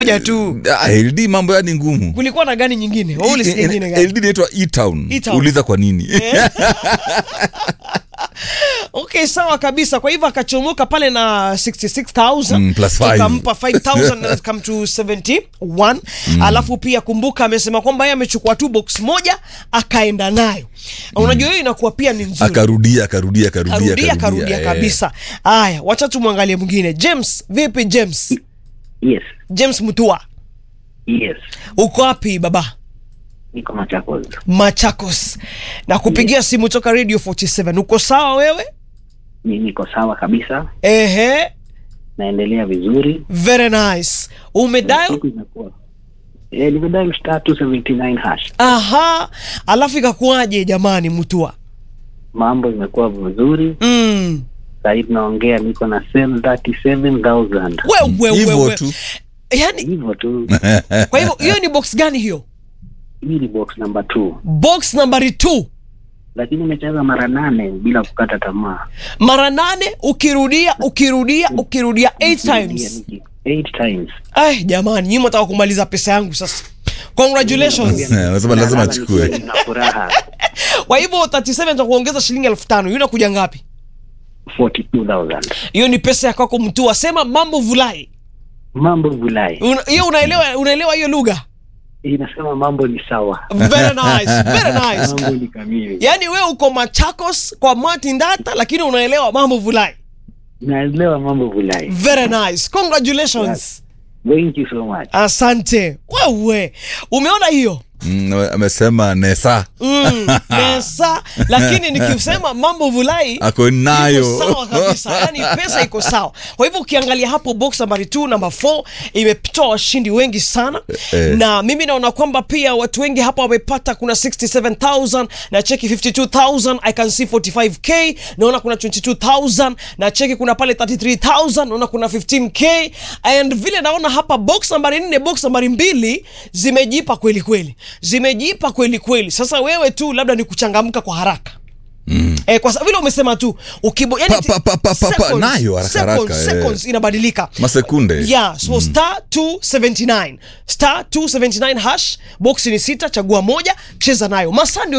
moja tu Ah, LD mambo yani ngumu kulikuwa na gani nyingine Wewe ulisikia nyingine gani LD inaitwa E-Town. E-Town. uliza kwa nini okay sawa kabisa kwa hivyo akachomoka pale na 66000 Mm, plus five. tukampa 5000 and come to 71 alafu pia kumbuka amesema kwamba yeye amechukua tu box moja akaenda nayo unajua hiyo inakuwa pia ni nzuri akarudia akarudia akarudia karudia karudia eh. kabisa haya wacha tumwangalie mwingine james vipi james Yes, james mutua yes. uko wapi baba Niko Machakos. machakos na kupigia simu toka radio 47 uko sawa wewe Ni niko sawa kabisa, ehe naendelea vizuri. very nice umedial Siku inakuwa eh, nimedial star 279 hash. aha alafu ikakuwaje jamani mtua Mambo imekuwa vizuri. mm. Sasa hivi naongea niko na sell 37000. wewe hivyo wewe tu yani Hivyo tu. kwa hivyo hiyo ni box gani hiyo Hii ni box number 2. box nambari 2 Lakini nimecheza mara nane bila kukata tamaa. mara nane ukirudia ukirudia ukirudia 8 times 8 times. Ay, jamani nyinyi mtaka kumaliza pesa yangu sasa congratulations Anasema lazima Nalala achukue. nikiwa na furaha. kwa hivyo 37 za kuongeza shilingi elfu tano hiyo inakuja ngapi 42000. hiyo ni pesa ya kwako mtu asema mambo vulai Mambo vulai. Una- hiyo unaelewa unaelewa hiyo lugha Inasema mambo ni sawa. very nice very nice Mambo ni kamili. yaani wewe uko machakos kwa martin data lakini unaelewa mambo vulai Naelewa mambo vulai. very nice congratulations Thank you so much. asante wewe umeona hiyo Mm, amesema nesa mm, pesa lakini nikisema mambo vulai ako nayo iko sawa kabisa yani pesa iko sawa kwa hivyo ukiangalia hapo box nambari 2 namba 4 imetoa washindi wengi sana Eh. na mimi naona kwamba pia watu wengi hapa wamepata kuna 67000 na cheki 52000 i can see 45k naona kuna 22000 na cheki kuna pale 33000 naona kuna 15k and vile naona hapa box nambari 4 box nambari mbili zimejipa kweli kweli zimejipa kweli kweli sasa wewe tu labda ni kuchangamka kwa haraka Mm. Eh, kwa sa- vile umesema tu ukibo, yani Pa, pa, pa, pa, pa, pa, nayo haraka seconds, haraka, eh. seconds inabadilika masekunde yeah so star 279 star 279 hash box ni sita chagua moja cheza nayo masaa ndio